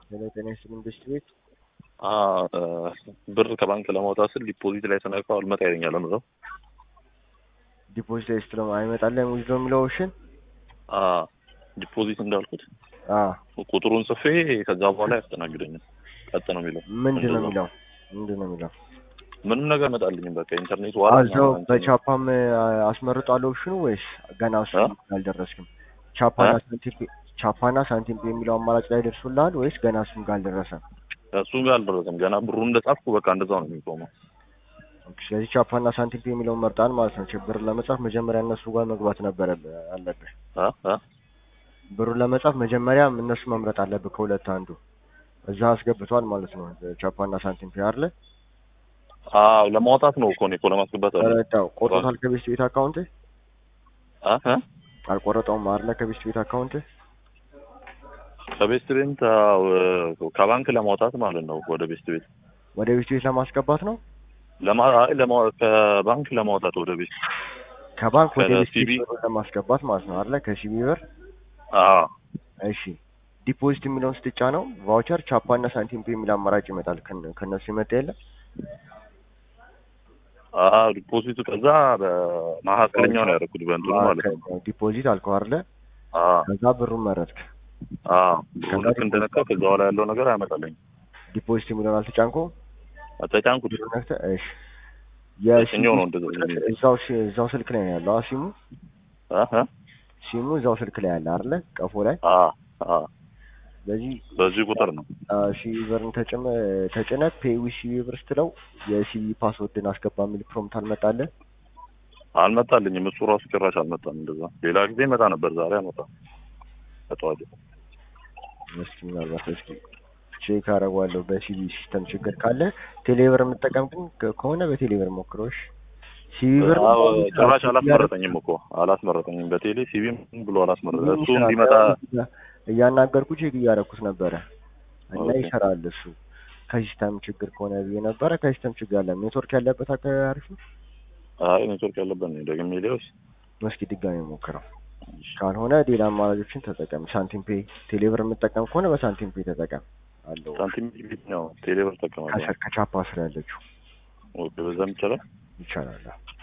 ሄሎ ጤና ይስጥልኝ ብስት ቤት ብር ከባንክ ለማውጣት ስል ዲፖዚት ላይ ስነካው አልመጣ ይለኛል። ነው ዲፖዚት ላይ ስትለው አይመጣልህም ዊዝድሮ የሚለው ኦፕሽን ዲፖዚት እንዳልኩት አ ቁጥሩን ጽፌ ከዛ በኋላ ያስተናግደኛል። ቀጥ ነው የሚለው። ምንድን ነው እንደዛ። የሚለው ምንድን ነው የሚለው ምንም ነገር መጣልኝም። በቃ ኢንተርኔት ዋላ እዛው በቻፓም አስመርጧል ኦፕሽኑ ወይስ ገና እሱ አ? አልደረስክም? ቻፓና አ? ሳንቲም ፔ- ቻፓና ሳንቲም ፔ የሚለው አማራጭ ላይ ደርሶልሃል ወይስ ገና እሱም ጋር አልደረሰም? እሱ ጋር አልደረሰም ገና ብሩ እንደጻፍኩ በቃ እንደዛው ነው የሚቆመው። ኦኬ፣ ስለዚህ ቻፓና ሳንቲም ፔ የሚለውን መርጣል ማለት ነው። ብር ለመጻፍ መጀመሪያ እነሱ ጋር መግባት ነበረ አለብህ። አ? አ? ብሩን ለመጻፍ መጀመሪያ እነሱ መምረጥ አለብህ ከሁለት አንዱ። እዛ አስገብቷል ማለት ነው ቻፓና ሳንቲም ፔ አይደለ? አዎ ለማውጣት ነው እኮ እኔ እኮ ለማስገባት አለ ተረዳው። ቆርጦታል ከቤስት ቤት አካውንት አ? አ? አልቆረጠውም አይደለ? ከቤስት ቤት አካውንት ከቤስት ቤት አዎ፣ ከባንክ ለማውጣት ማለት ነው ወደ ቤስት ቤት ወደ ቤስት ቤት ለማስገባት ነው። ለማ አይ ለማ ከባንክ ለማውጣት ወደ ቤት ከባንክ ወደ ቤስት ከሲቢ ቤት ብር ለማስገባት ማለት ነው አይደለ? ከሲቢ ብር አዎ እሺ ዲፖዚት የሚለውን ስትጫ ነው ቫውቸር ቻፓ እና ሳንቲም ፔ የሚል አማራጭ ይመጣል። ከነ- ከእነሱ ይመጣ የለ አዎ ዲፖዚቱ ከዛ በመካከለኛው ነው ያደረኩት በእንትኑ ማለት ነው። ዲፖዚት አልከው አይደለ? አዎ ከዛ ብሩን መረጥክ። አዎ ብሩ ልክ እንደነካው ከዛ በኋላ ያለው ነገር አያመጣልኝም። ዲፖዚት የሚለውን አልተጫንከው ተጫንኩት። ብሩን ነክተህ እሺ የትኛው ነው እንደዛ የሚለው? እዛው ሲ- እዛው ስልክ ላይ ነው ያለው አ ሲሙ አ? አ? ሲሙ እዛው ስልክ ላይ ያለ አይደለ? ቀፎ ላይ አዎ አዎ ስለዚህ በዚህ ቁጥር ነው። ሲቢ ብርን ተጭመ ተጭነህ ፔይ ዊዝ ሲቢ ብር ስትለው የሲቢ ፓስወርድን አስገባ የሚል ፕሮምፕት አልመጣልህ? አልመጣልኝም። እሱ ራሱ ጭራሽ አልመጣም። እንደዛ ሌላ ጊዜ መጣ ነበር፣ ዛሬ አልመጣም። ከጠዋት እስኪ ምናልባት እስኪ ቼክ አደርገዋለሁ በሲቢ ሲስተም ችግር ካለ ቴሌብር የምጠቀም ግን ከ- ከሆነ በቴሌብር ሞክሮሽ ሲቢ ብር አዎ ጭራሽ አላስመረጠኝም እኮ አላስመረጠኝም። በቴሌ ሲቪም ብሎ አላስመረጠ እሱ ይሰራል። እንዲመጣ እያናገርኩ ቼክ እያደረኩት ነበረ እና ኦኬ። ይሰራል እሱ ከሲስተም ችግር ከሆነ ብዬ ነበረ ከሲስተም ችግር አለ ኔትወርክ ያለበት አካባቢ አሪፍ ነው አይ ኔትወርክ ያለበት ነው። ደግሜ ሊወስ እስኪ ድጋሚ ሞክረው ካልሆነ ሌላ አማራጮችን ተጠቀም ሳንቲም ፔ ቴሌብር የምጠቀም ከሆነ በሳንቲም ፔ ተጠቀም አለው ሳንቲም ቤት ነው ቴሌብር ጠቀማለሁ። ከቻፓ ስር ያለችው ኦኬ በዛም ይቻላል። ይቻላል